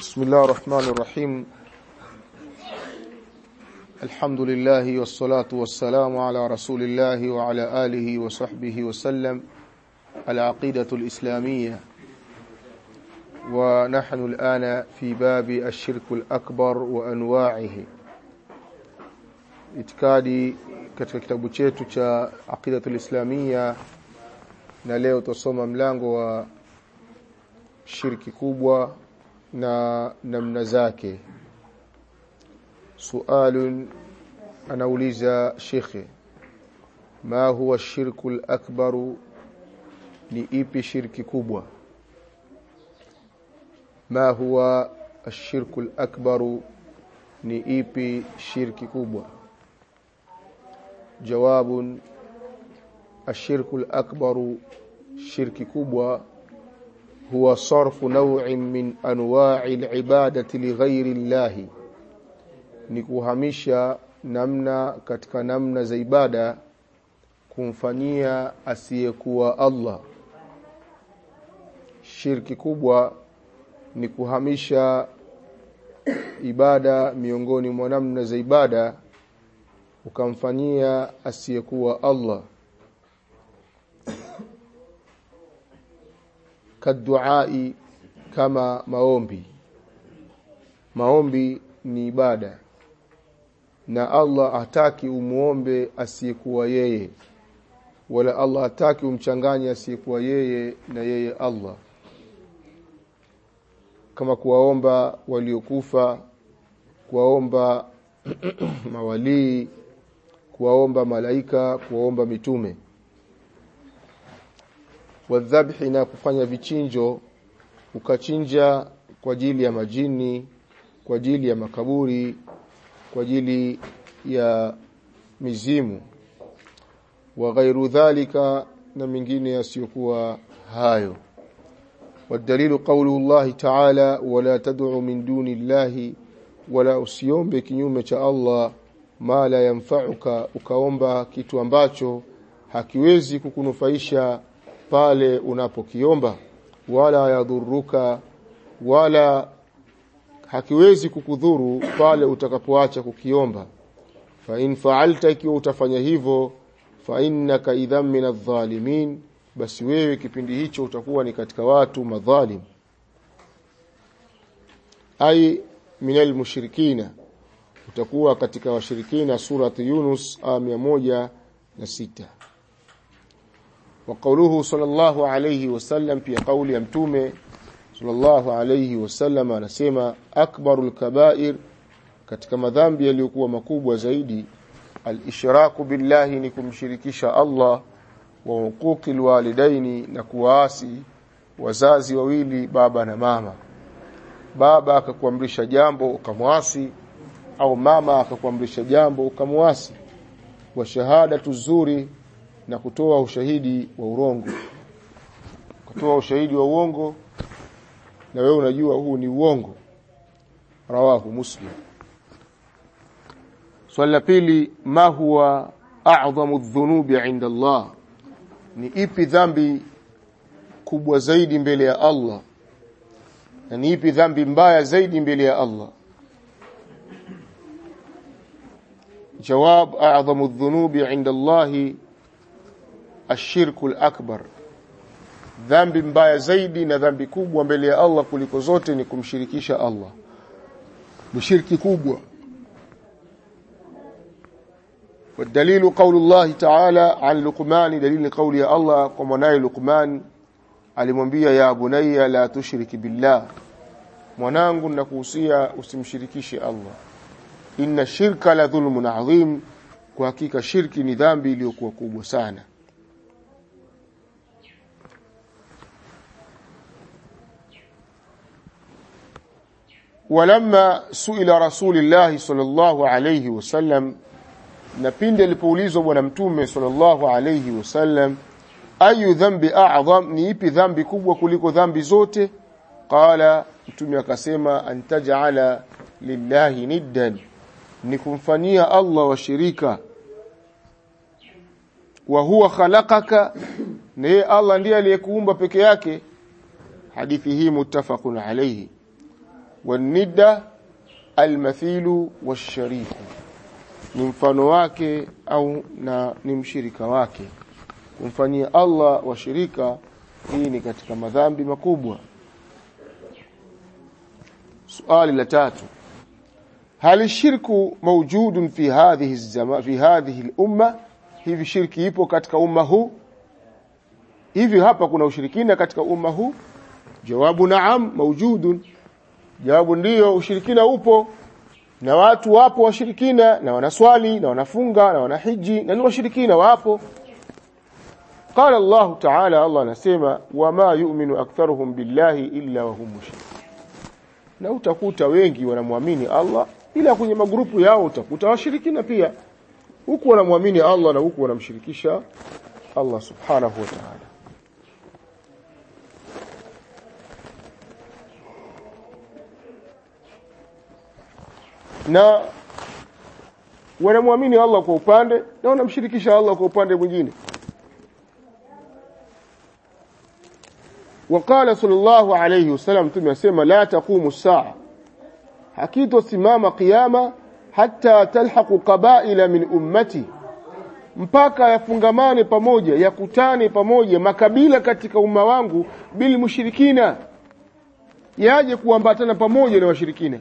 بسم الله الرحمن الرحيم الحمد لله والصلاة والسلام على رسول الله وعلى آله وصحبه وسلم العقيدة الإسلامية ونحن الآن في باب الشرك الأكبر وأنواعه itikadi katika kitabu chetu cha aqidatul islamia na leo tutasoma mlango wa shirki kubwa na namna zake sualun anauliza shekhe ma huwa shirku akbaru ni ipi shirki kubwa ma huwa ashirku akbaru ni ipi shirki kubwa جواب الشرك الأكبر شرك كبوى هو صرف نوع من أنواع العبادة لغير الله نكوهمشا namna katika namna za ibada kumfanyia asiyekuwa Allah shirki kubwa ni kuhamisha ibada miongoni mwa namna za ibada ukamfanyia asiyekuwa Allah kaduai kama maombi maombi ni ibada na Allah hataki umuombe asiyekuwa yeye wala Allah hataki umchanganye asiyekuwa yeye na yeye Allah kama kuwaomba waliokufa kuwaomba mawalii kuwaomba malaika kuwaomba mitume wadhabhi na kufanya vichinjo ukachinja kwa ajili ya majini kwa ajili ya makaburi kwa ajili ya mizimu wa ghairu dhalika na mingine yasiyokuwa hayo والدليل قوله الله تعالى ولا تدع من دون الله ولا usiombe kinyume cha Allah ma la yanfa'uka ukaomba kitu ambacho hakiwezi kukunufaisha pale unapokiomba wala yadhuruka wala hakiwezi kukudhuru pale utakapoacha kukiomba fa in fa'alta ikiwa utafanya hivyo fa innaka idhan min adh-dhalimin basi wewe kipindi hicho utakuwa ni katika watu madhalim ai minal mushrikina utakuwa katika washirikina surati Yunus aya moja na sita wa qawluhu sallallahu alayhi wasallam pia kauli ya mtume sallallahu alayhi wasallam anasema akbarul kaba'ir katika madhambi yaliyokuwa makubwa zaidi al-ishraku billahi ni kumshirikisha Allah wa huquqil walidaini na kuwaasi wazazi wawili baba na mama baba akakuamrisha jambo ukamwasi au mama akakuamrisha jambo ukamwasi wa shahada tuzuri na kutoa ushahidi wa urongo kutoa ushahidi wa uongo na wewe unajua huu ni uongo rawahu muslim swali la pili ma huwa a'dhamu dhunubi 'inda Allah ni ipi dhambi kubwa zaidi mbele ya Allah na ni ipi dhambi mbaya zaidi mbele ya Allah جواب أعظم الذنوب عند الله الشرك الأكبر dhambi mbaya zaidi na dhambi kubwa mbele ya Allah kuliko zote ni kumshirikisha Allah mshiriki kubwa والدليل قول الله تعالى عن لقمان دليل قول يا الله ومناي لقمان alimwambia ya bunayya la tushriki billah mwanangu nakuhusia usimshirikishe Allah inna shirka la dhulmun adhim kwa hakika shirki ni dhambi iliyokuwa kubwa sana ولما سئل رسول الله صلى الله عليه وسلم na pindi alipoulizwa bwana mtume sallallahu alayhi wasallam ayu dhambi a'zam ni ipi dhambi kubwa kuliko dhambi zote qala mtume akasema antaj'ala lillahi niddan ni kumfanyia Allah washirika wa huwa khalaqaka na yeye Allah ndiye aliyekuumba peke yake hadithi hii muttafaqun alayhi wanidda almathilu washariku ni mfano wake au na ni mshirika wake kumfanyia Allah washirika hii ni katika madhambi makubwa suali la tatu هل الشرك موجود في هذه الزمان في هذه الامه hivi shirki ipo katika umma huu hivi hapa kuna ushirikina katika umma huu jawabu naam maujudun jawabu ndiyo ushirikina upo na watu wapo washirikina na wanaswali na wanafunga na wanahiji na ni washirikina wapo قال الله تعالى الله anasema wama yu'minu aktharuhum billahi illa wa hum mushrikun na utakuta wengi wanamwamini Allah ila kwenye magrupu yao utakuta washirikina pia huku wanamwamini Allah na huku wanamshirikisha Allah subhanahu wa ta'ala na wanamwamini Allah kwa upande na wanamshirikisha Allah kwa upande mwingine وقال صلى الله عليه وسلم tumesema la taqumu saa hakitosimama kiyama hatta talhaqu qabaila min ummati mpaka yafungamane pamoja yakutane pamoja makabila katika umma wangu bil mushrikina yaje kuambatana pamoja na washirikina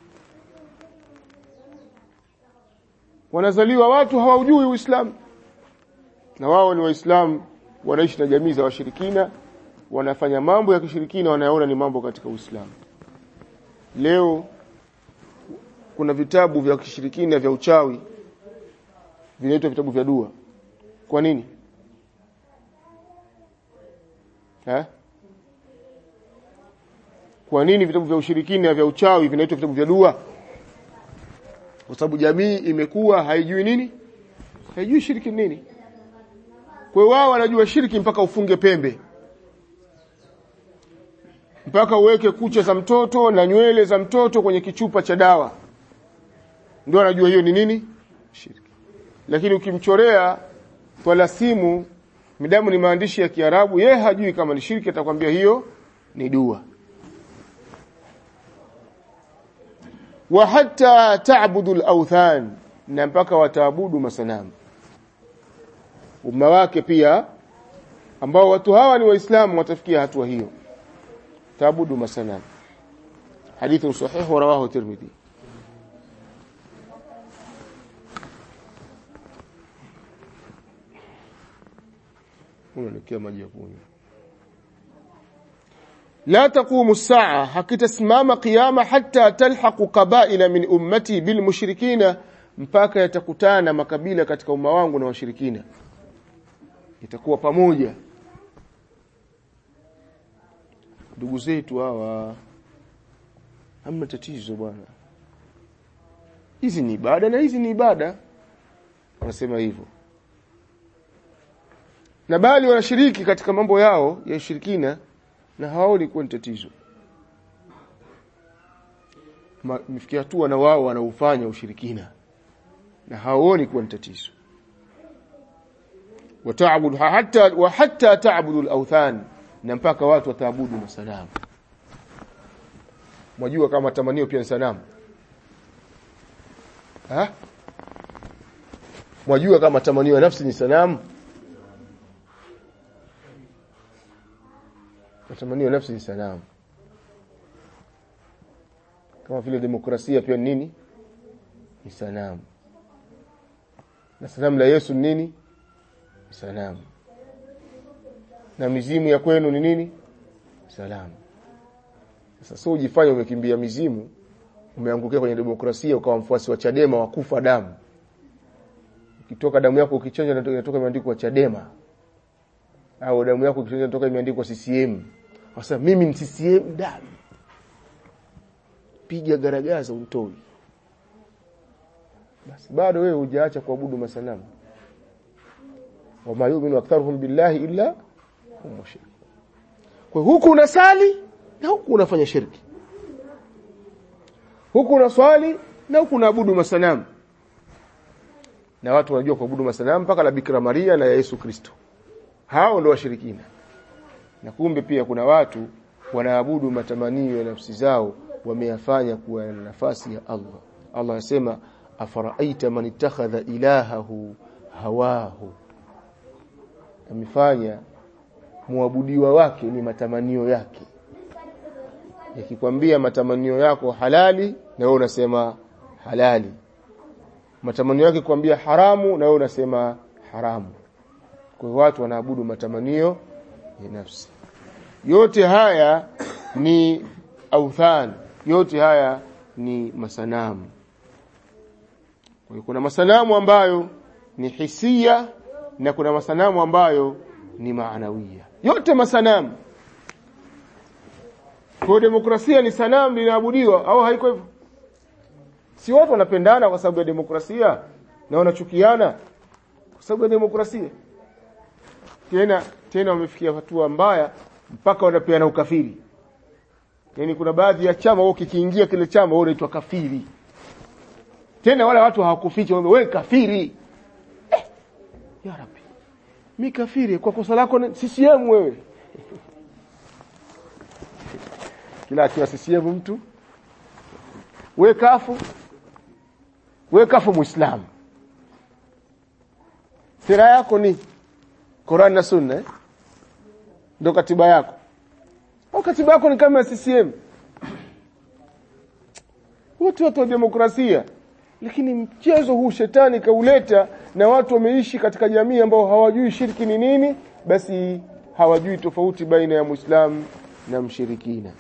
wanazaliwa watu hawaujui Uislamu na wao ni waislamu wanaishi na jamii za washirikina wanafanya mambo ya kishirikina wanayaona ni mambo katika Uislamu leo kuna vitabu vya kishirikina vya uchawi vinaitwa vitabu vya dua kwa nini ha? kwa nini vitabu vya ushirikina vya uchawi vinaitwa vitabu vya dua kwa sababu jamii imekuwa haijui nini haijui shiriki nini kwa hiyo wao wanajua shiriki mpaka ufunge pembe mpaka uweke kucha za mtoto na nywele za mtoto kwenye kichupa cha dawa ndio anajua hiyo ni nini shirki lakini ukimchorea twalasimu midamu ni maandishi ya Kiarabu yeye hajui kama ni shirki atakwambia hiyo ni dua wa hatta ta'budu al-awthan na mpaka wataabudu masanamu umma wake pia ambao watu hawa ni waislamu watafikia hatua hiyo taabudu masanamu hadithu sahih rawahu tirmidhi unaelekea maji ya kunywa لا تقوم الساعة hakitasimama qiyama hatta talhaqu qabaila min ummati bil mushrikina mpaka yatakutana makabila katika umma wangu na washirikina itakuwa pamoja ndugu zetu hawa hamna tatizo bwana hizi ni ibada na hizi ni ibada wanasema hivyo na bali wanashiriki katika mambo yao ya ushirikina na hawaoni kuwa ni tatizo mifikia hatua na wao wanaufanya ushirikina na hawaoni kuwa ni tatizo wataabudu hatta wa hatta ta'budu al-awthan na mpaka watu wataabudu masanamu mwajua kama tamanio pia ni sanamu ha mwajua kama tamanio ya nafsi ni sanamu matamanio ya nafsi ni sanamu kama vile demokrasia pia nini ni sanamu na sanamu la Yesu nini ni sanamu na mizimu ya kwenu ni nini salamu sasa sio ujifanye umekimbia mizimu umeangukia kwenye demokrasia ukawa mfuasi wa Chadema wa kufa damu ukitoka damu yako ukichanja inatoka imeandikwa Chadema au damu yako ukichanja inatoka imeandikwa CCM sasa mimi ni CCM damu piga garagaza umtoi basi bado wewe hujaacha kuabudu masanamu wama yu'minu aktharuhum billahi illa hum mushrik kwa huku unasali na huku unafanya shirki huku unaswali na huku unaabudu masanamu na watu wanajua kuabudu masanamu mpaka la Bikira Maria na ya Yesu Kristo hao ndio washirikina na kumbe pia kuna watu wanaabudu matamanio ya nafsi zao wameyafanya kuwa na nafasi ya Allah Allah anasema afaraaita man ittakhadha ilahahu hawahu amefanya muabudiwa wake ni matamanio yake yakikwambia matamanio yako halali na wewe unasema halali matamanio yake kwambia haramu na wewe unasema haramu kwa hiyo watu wanaabudu matamanio ya nafsi yote haya ni authan yote haya ni masanamu kwa hiyo kuna masanamu ambayo ni hisia na kuna masanamu ambayo ni maanawia yote masanamu kwa demokrasia ni sanamu linaabudiwa au haiko hivyo si watu wanapendana kwa sababu ya demokrasia na wanachukiana kwa sababu ya demokrasia tena tena wamefikia hatua mbaya mpaka wanapeana ukafiri yani kuna baadhi ya chama wao kikiingia kile chama wao unaitwa kafiri tena wale watu hawakuficha wewe kafiri eh, ya rabbi mi kafiri kwa kosa lako CCM wewe kila akiwa CCM mtu we kafu we kafu muislamu sera yako ni Qur'an na Sunna eh? ndio katiba yako au katiba yako ni kama ya CCM wote watu wa demokrasia lakini mchezo huu shetani kauleta na watu wameishi katika jamii ambao hawajui shirki ni nini basi hawajui tofauti baina ya muislamu na mshirikina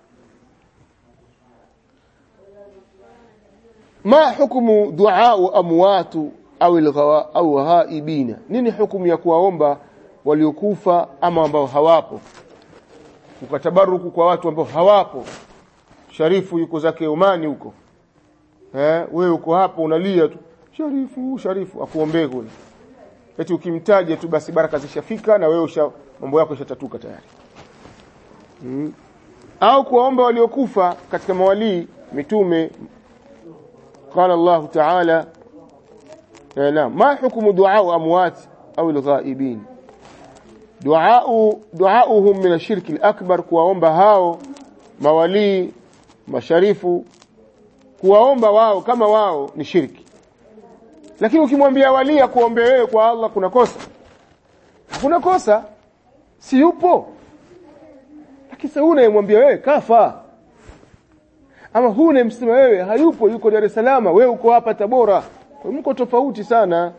ma hukumu duaa amwatu au alghawa au ghaibina nini hukumu ya kuwaomba waliokufa ama ambao hawapo ukatabaruku kwa watu ambao hawapo sharifu yuko zake Omani huko eh wewe uko hapo unalia tu sharifu sharifu akuombee kule eti ukimtaja tu basi baraka zishafika na wewe usha mambo yako yashatatuka tayari hmm. au kuwaomba waliokufa katika mawalii mitume قال الله تعالى نعم ما حكم دعاء اموات او الغائبين دعاء دعاؤهم من الشرك الاكبر kuwaomba hao mawalii masharifu kuwaomba wao kama wao ni shirki lakini ukimwambia wali akuombe wewe kwa Allah kuna kosa kuna kosa si yupo lakini sasa unayemwambia wewe kafa ama huu unayemsema wewe hayupo yuko Dar es Salaam wewe uko hapa Tabora kwa mko tofauti sana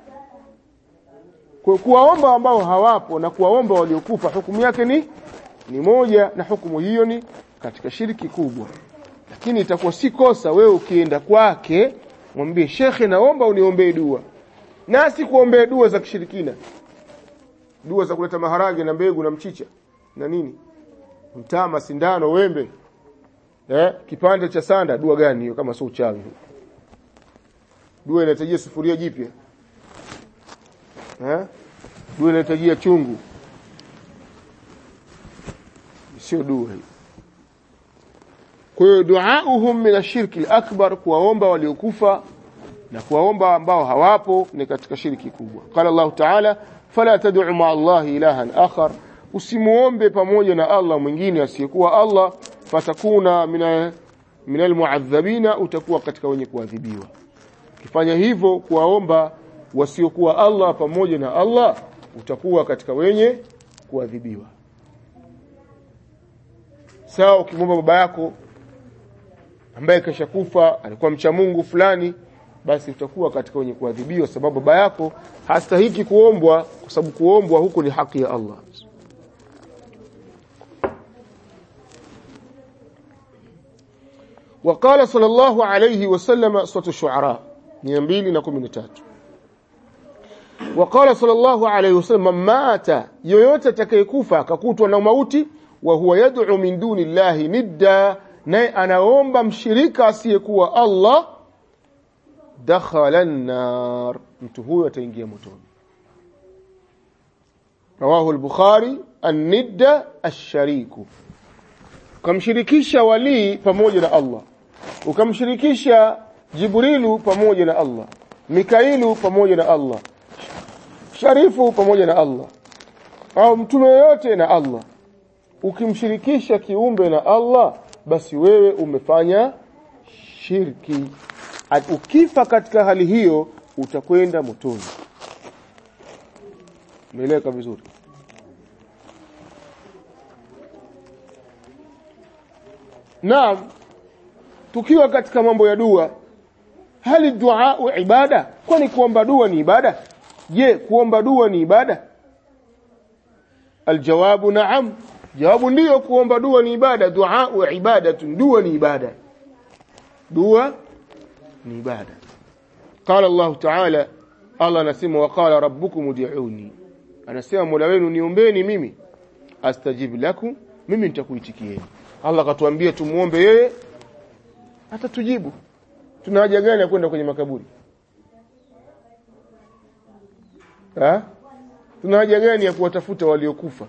kwa kuwaomba ambao hawapo na kuwaomba waliokufa hukumu yake ni ni moja na hukumu hiyo ni katika shiriki kubwa lakini itakuwa si kosa wewe ukienda kwake mwambie shekhe naomba uniombee dua na si kuombea dua za kishirikina dua za kuleta maharage na mbegu na mchicha na nini mtama sindano wembe eh kipande cha sanda dua gani hiyo kama sio uchawi dua inahitajia sufuria jipya eh dua inahitajia chungu sio dua hiyo kwa hiyo duauhum min ashirki al-akbar kuwaomba waliokufa na kuwaomba ambao hawapo ni katika shirki kubwa qala Allah ta'ala fala tad'u ma'a Allah ilahan akhar usimuombe pamoja na Allah mwingine asiyekuwa Allah fatakuna mina minal mu'adhabina utakuwa katika wenye kuadhibiwa ukifanya hivyo kuwaomba wasiokuwa Allah pamoja na Allah utakuwa katika wenye kuadhibiwa sawa ukimwomba baba yako ambaye kashakufa alikuwa mcha Mungu fulani basi utakuwa katika wenye kuadhibiwa sababu baba yako hastahiki kuombwa kwa sababu kuombwa huku ni haki ya Allah وقال صلى الله عليه وسلم سورة الشعراء 213 وقال صلى الله عليه وسلم مات yoyote atakayekufa akakutwa na mauti wa huwa yad'u min duni llahi nidda naye anaomba mshirika asiyekuwa Allah dakhala an-nar mtu huyo ataingia motoni rawahu al-bukhari an-nidda ash-shariku ukamshirikisha walii pamoja na Allah ukamshirikisha Jibrilu pamoja na Allah Mikailu pamoja na Allah Sharifu pamoja na Allah au mtume yoyote na Allah ukimshirikisha kiumbe na Allah basi wewe umefanya shirki At- ukifa katika hali hiyo utakwenda motoni umeeleweka vizuri Naam tukiwa katika mambo ya dua hali dua ibada kwani kuomba dua ni ibada je kuomba dua ni ibada aljawabu naam jawabu ndiyo kuomba dua ni ibada dua ibadatun dua ni ibada dua ni ibada qala allah ta'ala allah anasema wa qala rabbukum ud'uni anasema mola wenu niombeni mimi astajib lakum mimi nitakuitikieni allah akatuambia tumuombe yeye atatujibu tuna haja gani ya kwenda kwenye makaburi ha? tuna haja gani ya kuwatafuta waliokufa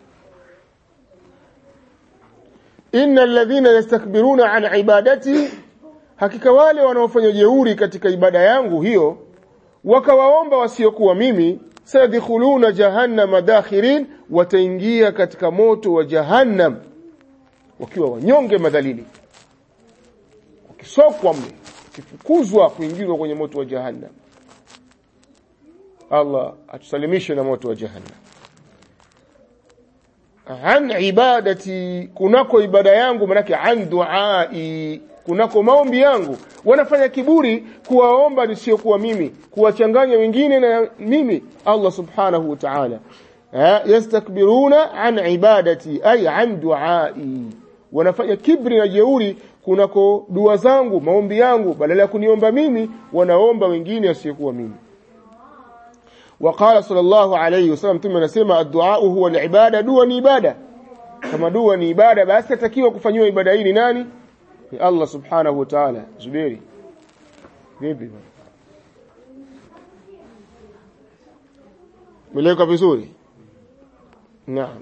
innal ladhina yastakbiruna an ibadati hakika wale wanaofanya jeuri katika ibada yangu hiyo wakawaomba wasiokuwa mimi sayadkhuluna jahannama dakhirin wataingia katika moto wa jahannam wakiwa wanyonge madhalili wakisokwa mle wakifukuzwa kuingizwa kwenye moto wa jahannam Allah atusalimishe na moto wa jahannam an ibadati kunako ibada yangu manake an duai kunako maombi yangu wanafanya kiburi kuwaomba nisiokuwa mimi kuwachanganya wengine na mimi Allah subhanahu wa ta'ala yastakbiruna an ibadati ay an duai wanafanya kibri na jeuri kunako dua zangu maombi yangu badala ya kuniomba mimi wanaomba wengine wasiokuwa mimi وقال صلى الله عليه وسلم ثم anasema addu'a huwa al-ibada dua ni ibada kama dua ni ibada basi atakiwa kufanywa ibada hii ni nani ni Allah subhanahu wa ta'ala zubiri vipi Meleka vizuri Naam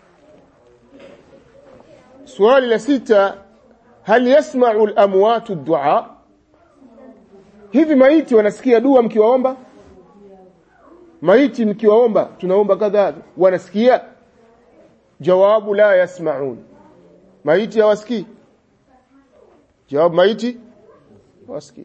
Swali la sita hal yasma'u al-amwatu ad-du'a Hivi maiti wanasikia dua mkiwaomba maiti mkiwaomba tunaomba kadhaa wanasikia jawabu la yasmaun maiti hawasikii jawabu maiti hawasikii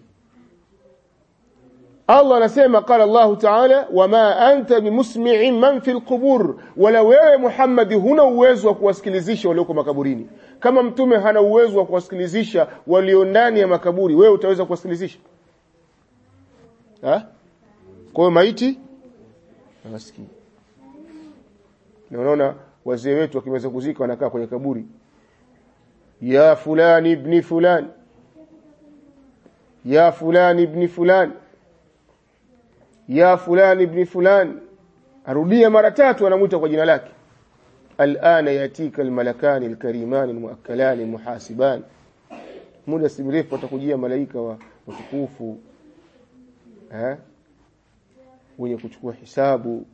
Allah anasema qala Allah ta'ala wama anta bimusmi'in man fil qubur wala wewe Muhammad huna uwezo wa kuwasikilizisha walioko makaburini kama mtume hana uwezo wa kuwasikilizisha walio ndani ya makaburi wewe utaweza kuwasikilizisha ha kwa hiyo maiti hawasikii na unaona wazee wetu wakimaliza kuzika wanakaa kwenye kaburi ya fulani ibni fulani ya fulani ibni fulani ya fulani ibni fulani arudia mara tatu anamuita kwa jina lake alana yatika almalakani alkarimani almuakkalani almuhasibani muda si mrefu watakujia malaika wa watukufu eh wenye kuchukua hisabu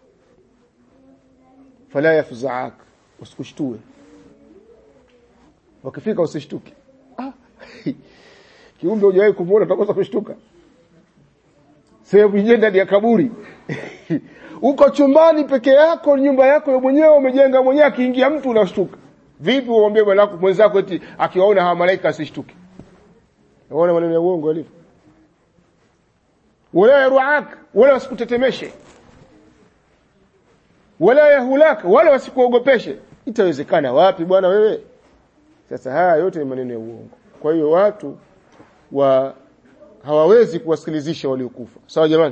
fala yafzaak usikushtue wakifika usishtuke ah kiumbe hujawahi kumuona utakosa kushtuka sehemu yenyewe ndani ya kaburi uko chumbani peke yako nyumba yako ya mwenyewe umejenga mwenyewe akiingia mtu unashtuka vipi uombe bwana mwenzako eti akiwaona hawa malaika asishtuke unaona maneno ya uongo alivyo wala yaruak wala wasikutetemeshe wala yahulak wala wasikuogopeshe itawezekana wapi bwana wewe sasa haya yote ni maneno ya uongo kwa hiyo watu wa hawawezi kuwasikilizisha waliokufa sawa jamani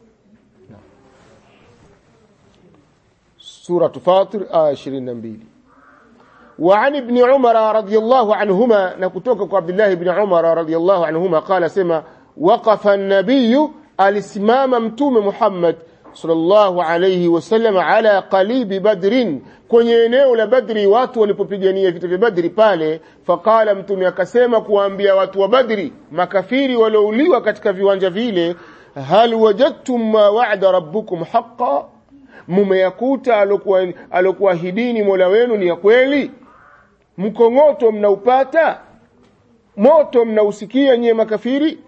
sura fatir aya 22 وعن ابن عمر رضي الله عنهما نكتوك عبد الله بن عمر رضي الله عنهما قال سما وقف النبي alisimama mtume Muhammad sallallahu alayhi wasallam ala qalibi badrin kwenye eneo la badri watu walipopigania vita vya badri pale faqala mtume akasema kuambia watu wa badri makafiri waliouliwa katika viwanja vile hal wajadtum ma wa'ada rabbukum haqqan mumeyakuta alokuwa alokuahidini Mola wenu ni ya kweli mkongoto mnaupata moto mnausikia nyie makafiri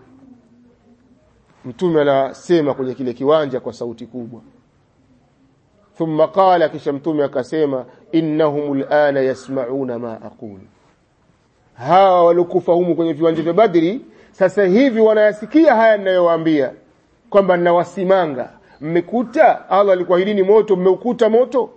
mtume anasema kwenye kile kiwanja kwa sauti kubwa thumma qala kisha mtume akasema innahum alana yasmauna ma aqul hawa waliokufa humu kwenye viwanja vya Badri sasa hivi wanayasikia haya ninayowaambia kwamba ninawasimanga mmekuta Allah alikuahidini moto mmeukuta moto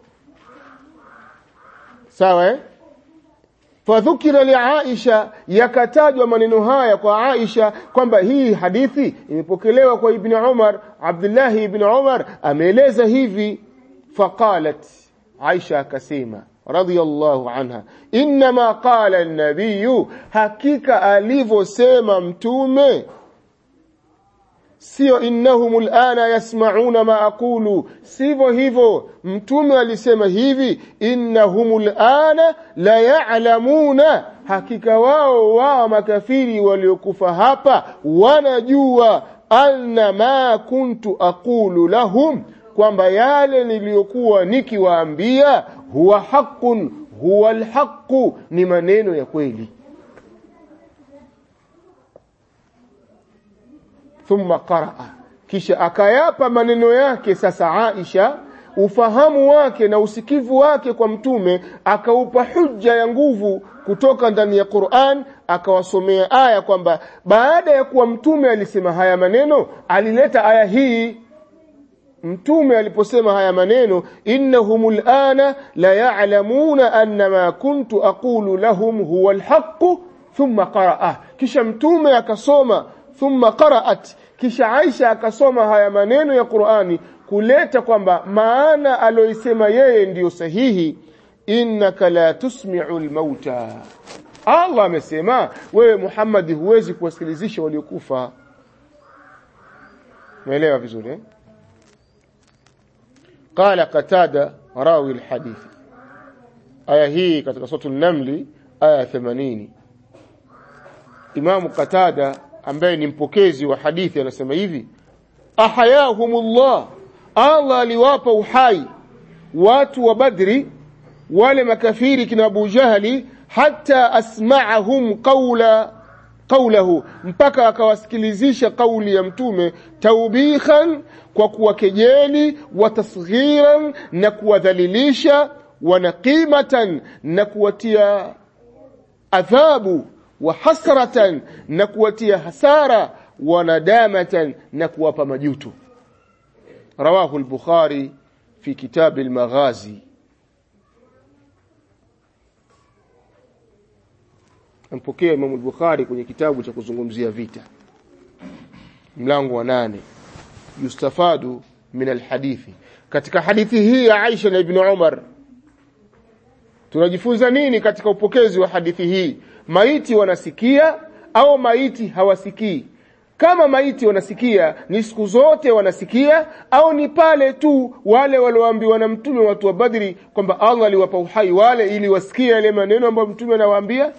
sawa eh fadhukira li Aisha yakatajwa maneno haya kwa Aisha kwamba hii hadithi imepokelewa kwa Ibn Umar Abdullah ibn Umar ameeleza hivi faqalat Aisha akasema radhiyallahu anha inma qala an-nabiy hakika alivyosema mtume sio innahum alana yasmauna ma aqulu sivyo hivyo mtume alisema hivi innahum alana la ya'lamuna hakika wao wao makafiri waliokufa hapa wanajua anna ma kuntu aqulu lahum kwamba yale niliyokuwa nikiwaambia huwa haqqun huwa alhaqu ni maneno ya kweli thumma qaraa kisha akayapa maneno yake sasa Aisha ufahamu wake na usikivu wake kwa mtume akaupa hujja ya nguvu kutoka ndani ya Qur'an akawasomea aya kwamba baada ya kuwa mtume alisema haya maneno alileta aya hii mtume aliposema haya maneno innahumul ana la ya'lamuna anna ma kuntu aqulu lahum huwa alhaq thumma qaraa kisha mtume akasoma thumma qaraat kisha Aisha akasoma haya maneno ya Qur'ani kuleta kwamba maana aloisema yeye ndiyo sahihi innaka la tusmi'u almauta Allah amesema wewe Muhammad huwezi kuwasikilizisha waliokufa umeelewa vizuri eh قال قتادة راوي الحديث aya hii katika suratul namli aya 80 Imam Qatada ambaye ni mpokezi wa hadithi anasema hivi ahayahumullah Allah aliwapa uhai watu wa Badri wale makafiri kina Abu Jahali hata asma'ahum qawla qawlahu mpaka akawasikilizisha kauli ya mtume taubikhan kwa kuwakejeli wa tasghiran na kuwadhalilisha wanaqimatan na kuwatia adhabu wa hasratan na kuwatia hasara wa nadamatan na kuwapa majuto rawahu al-bukhari fi kitab al-maghazi ampokea Imam al-Bukhari kwenye kitabu cha kuzungumzia vita mlango wa nane yustafadu min alhadithi katika hadithi hii ya Aisha na Ibn Umar tunajifunza nini katika upokezi wa hadithi hii maiti wanasikia au maiti hawasikii kama maiti wanasikia ni siku zote wanasikia au ni pale tu wale walioambiwa na mtume watu wa Badri kwamba Allah aliwapa uhai wale ili wasikie yale maneno ambayo mtume anawaambia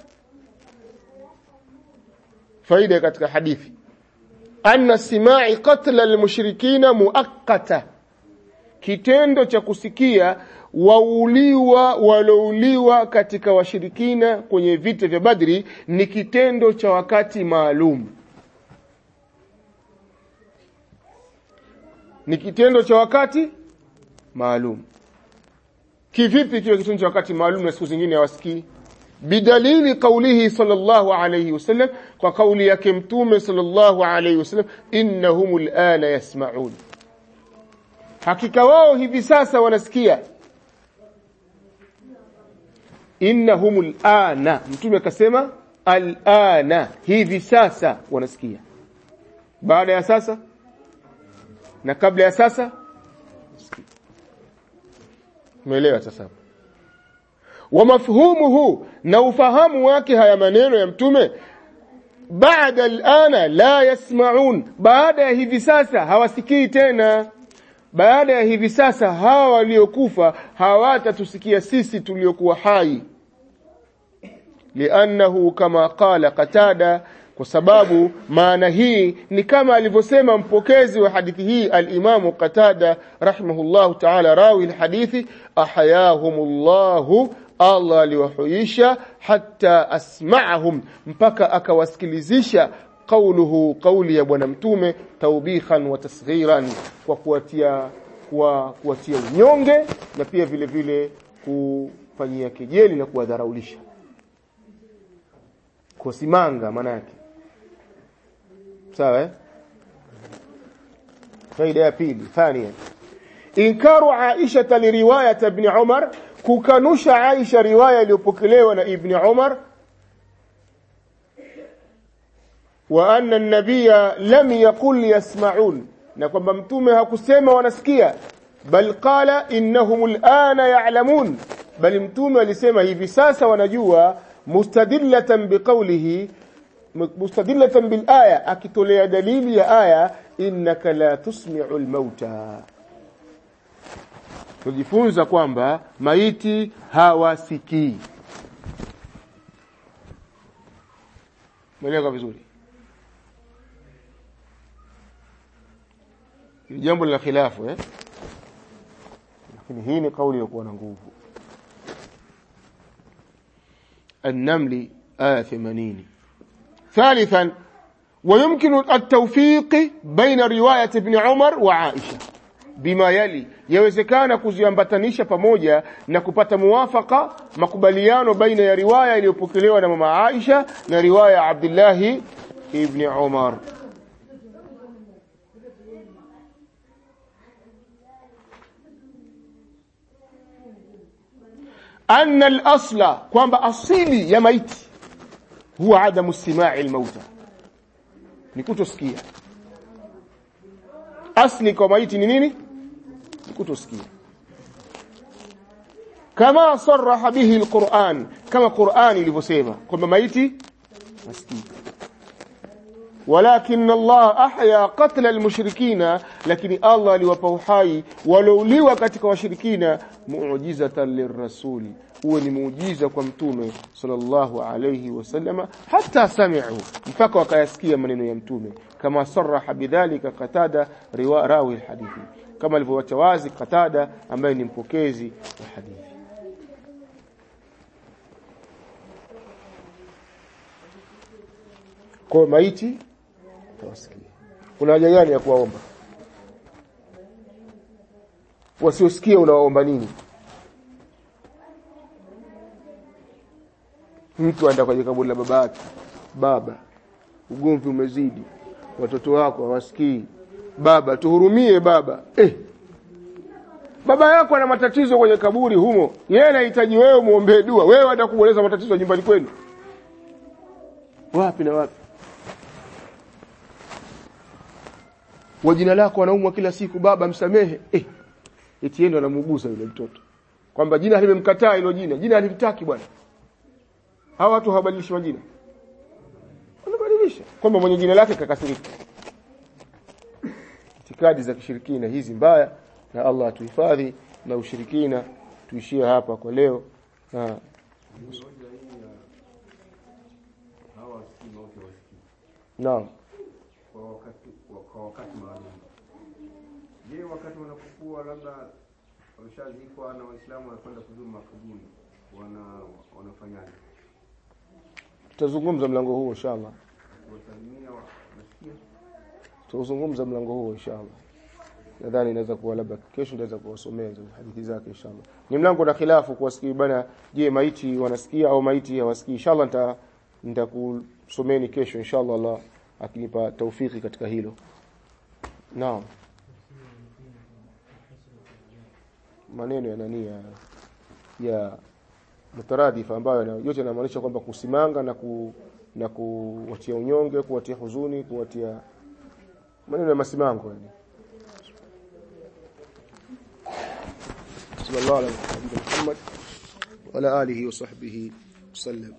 faida katika hadithi anna simai qatla almushrikina muakkata kitendo cha kusikia wauliwa walouliwa katika washirikina kwenye vita vya Badri ni kitendo cha wakati maalum ni kitendo cha wakati maalum kivipi kiwe kitendo cha wakati maalum na siku zingine hawasikii bidalili qawlihi sallallahu alayhi wasallam kwa kauli yake mtume sallallahu alayhi wasallam innahumul ana yasma'un hakika wao hivi sasa wanasikia innahumul ana mtume akasema alana hivi sasa wanasikia baada ya sasa na kabla ya sasa umeelewa sasa wa mafhumuhu na ufahamu wake haya maneno ya mtume baada alana la yasmaun baada ya hivi sasa hawasikii tena baada ya hivi sasa hawa waliokufa hawatatusikia sisi tuliokuwa hai liannahu kama qala qatada kwa sababu maana hii ni kama alivyosema mpokezi wa hadithi hii al-Imam Qatada rahimahullahu ta'ala rawi al-hadithi ahayahumullahu Allah aliwahuisha hatta asma'ahum mpaka akawasikilizisha qauluhu qauli ya bwana mtume taubikhan wa tasghiran kwa kuwatia kwa kuwatia unyonge na pia vile vile kufanyia kejeli na kuwadharaulisha kusimanga maana yake sawa eh faida ya pili thania inkaru aisha liriwayat ibn umar kukanusha aisha riwaya iliyopokelewa na ibn umar wa anna an-nabiyya lam yaqul yasma'un na kwamba mtume hakusema wanasikia bal qala innahum al'ana ya'lamun bali mtume alisema hivi sasa wanajua mustadillatan biqawlihi mustadillatan bil aya akitolea dalili ya aya innaka la tusmi'u al-mauta tujifunza kwamba maiti hawasikii Mweleka vizuri ni jambo la khilafu eh lakini hii ni kauli iliyokuwa na nguvu النمل آية 80 ثالثا ويمكن التوفيق بين رواية ابن عمر وعائشة بما يلي yawezekana kuziambatanisha pamoja na kupata muwafaka makubaliano baina ya riwaya iliyopokelewa na mama Aisha na riwaya ya Abdullah ibn Umar anna al-asla kwamba asili ya maiti huwa adamu istima'i al-mauta ni kutosikia asli kwa maiti ni nini ni kutosikia kama sarraha bihi al-Qur'an kama Qur'an ilivyosema kwamba maiti masikii ولكن الله احيا قتل المشركين lakini Allah aliwapa uhai walouliwa katika washirikina muujizatan lirrasuli huwa ni muujiza kwa mtume sallallahu alayhi wasallama hata sami'u mpaka wakayasikia maneno ya mtume kama sarraha bidhalika qatada riwa rawi alhadithi kama alivyowacha wazi qatada ambaye ni mpokezi wa hadithi kwa maiti tawasikia kuna haja gani ya kuwaomba wasiosikia unawaomba nini mtu aenda kwenye kaburi la baba yake baba ugomvi umezidi watoto wako hawasikii baba tuhurumie baba eh baba yako ana matatizo kwenye kaburi humo yeye anahitaji wewe muombee dua wewe atakueleza matatizo nyumbani kwenu wapi na wapi wa jina lako anaumwa kila siku baba msamehe eh eti yeye ndo anamugusa yule mtoto kwamba jina limemkataa hilo jina jina halimtaki bwana hawa watu hawabadilishi majina wanabadilisha kwamba mwenye jina lake kakasirika itikadi za kishirikina hizi mbaya na Allah atuhifadhi na ushirikina tuishie hapa kwa leo na Naam. kwa wakati kwa wakati maalum. Je, wakati wanapokuwa labda wameshazikwa na Waislamu wanakwenda kuzuru makaburi wana wanafanyaje? Tutazungumza mlango huo inshallah. Wasalimia wanasikia? Tutazungumza mlango huo inshallah. Nadhani inaweza kuwa labda kesho ndaweza kuwasomea hizo hadithi zake inshallah. Ni mlango na khilafu kuwasikia bana, je, maiti wanasikia au maiti hawasikii? Inshallah nita nitakusomeni kesho inshallah Allah akinipa taufiki katika hilo. Naam. Maneno ya nani ya ya mutaradhifa ambayo yana- yote yanamaanisha kwamba kusimanga na ku na kuwatia unyonge, kuwatia huzuni, kuwatia maneno ya masimango yani. sallallahu alaihi wa sallam wa ala alihi wa sahbihi wasallam